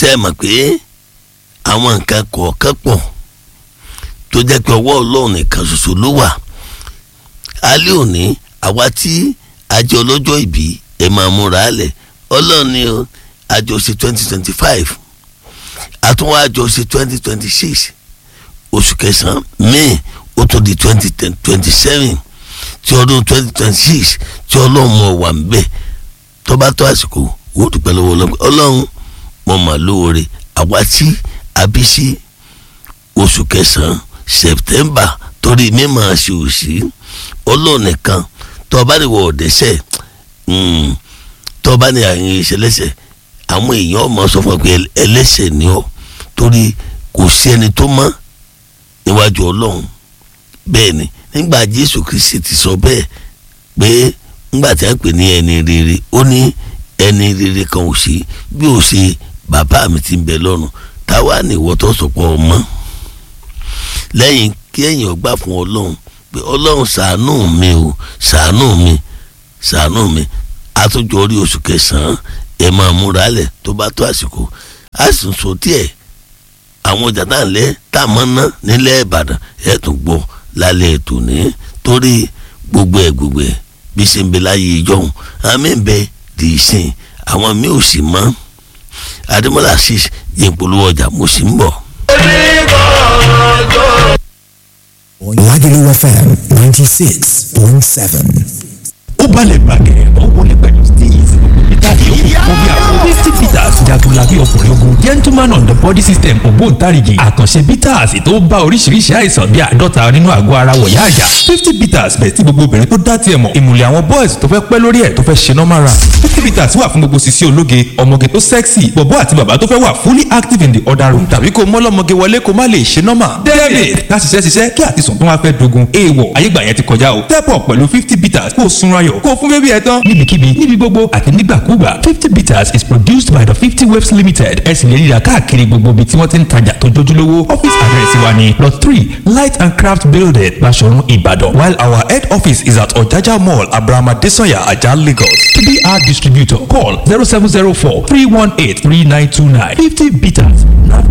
ṣe é mọ̀ pé àwọn nǹkan kọ̀ọ̀kan pọ̀ tó jẹ́ pé ọwọ́ ọlọ́run nìkan ṣoṣo ló wà alẹ́ òní àwa tí àjọ ọlọ́jọ́ ìbí ẹ̀ máa múra lẹ̀ ọlọ́run ni o àjọ ṣe twenty twenty five àtúnwá àjọ ṣe twenty twenty six oṣù kẹsàn-án may ó tó di twenty twenty seven tí ọdún twenty twenty six tí ọlọ́run mọ̀ wà ń bẹ̀ tó bá tó àsìkò wò ó dúpẹ́ lọ́wọ́ ọlọ́run ọlọ́run mọ̀ mà lóore àwa tí àbí sí oṣù kẹsàn-án september torí mímọ̀ ṣe òsì ọlọ́run nìkan tó o bá ní wọ ọ̀dẹ́sẹ̀ tó o bá ní àyìn ìṣẹlẹ́sẹ̀ àwọn èèyàn ọmọ sọ fún ọ pé ẹlẹ́sẹ̀ ni ọ torí kò sí ẹni tó mọ́ níwájú ọlọ́run bẹ́ẹ̀ ni nígbà jésù kristi ti sọ bẹ́ẹ̀ pé nígbà tí a pè ní ẹni rere ó ní ẹni rere kan ò sí bí ó ṣe bàbá mi ti ń bẹ lọ́run táwa ní ìwọ tó sọpọ̀ ọmọ lẹ́yìn kí ẹ̀yìn ọgbà fún ọlọ́run pé ọlọ́run ṣàánú mi o ṣàánú mi ṣàánú mi àtúnjọ orí oṣù kẹsàn-án ẹ̀ máa múra lẹ̀ tó bá tó àsìkò a sì ń sọ díẹ̀ àwọn ọjà tá à ń lẹ́ tá a mọ́ ná nílẹ̀ ìbàdàn ẹ̀ tún gbọ́ lálẹ́ ètò ní torí gbogbo ẹ̀ gbogbo ẹ̀ bí ṣe ń bẹ láyé ìjọhún àmì ń bẹ dì í sìn àwọn mi ò sì mọ́ adémọlá sì yẹ polówó ọjà mo sì ń bọ̀. Lagelu FM ninety six point seven. ó balẹ̀ bàgẹ́ ó wọlé pẹ̀lú steez ìtàgé ó kún bí àwọn misty peters jagunlabi ọkùnrin ogun gentleman on the body system ògbóǹtarìgì àkànṣe peters tó bá oríṣiríṣi àìsàn bíi àádọ́ta nínú àgọ́ ara wọ̀yá àjà fifty peters bẹ̀ tí gbogbo obìnrin tó dá tiẹ̀ mọ̀ ìmùlẹ̀ àwọn boys tó fẹ́ pẹ́ lórí ẹ̀ tó fẹ́ ṣe normal run fifty peters wà fún gbogbo sisi ológe ọmọge tó sexy bọ̀bọ́ àti bàbá tó fẹ́ wà fully active in the other room tàbí kó mọ́lọ́mọge wọlé kó má lè ṣe normal david ká ṣiṣẹ́ ṣiṣẹ́ kí àtisùn tó wá fẹ́ dogun èèwọ̀ ayégbà yẹn ti kọjá o step up pẹ̀lú fifty peters kó o sunra ayọ̀ kó o fún bébí ẹ tán. níbikíbi níbi gbogbo àti nígbàkúgbà fifty bitters is produced by the fifty waves limited ẹ sì lè rí i rà káàkiri gbogbo ibi tí wọ́n ti ń tajà tó jójúlówó office address wa ni lot three light and craft building Baṣọ̀run Ìbàdàn while our head office is at Ọ̀jájá mall Abrahama Desanya Ajah Lagos to be our distributor call zero seven zero four three one eight three nine two nine fifty bitters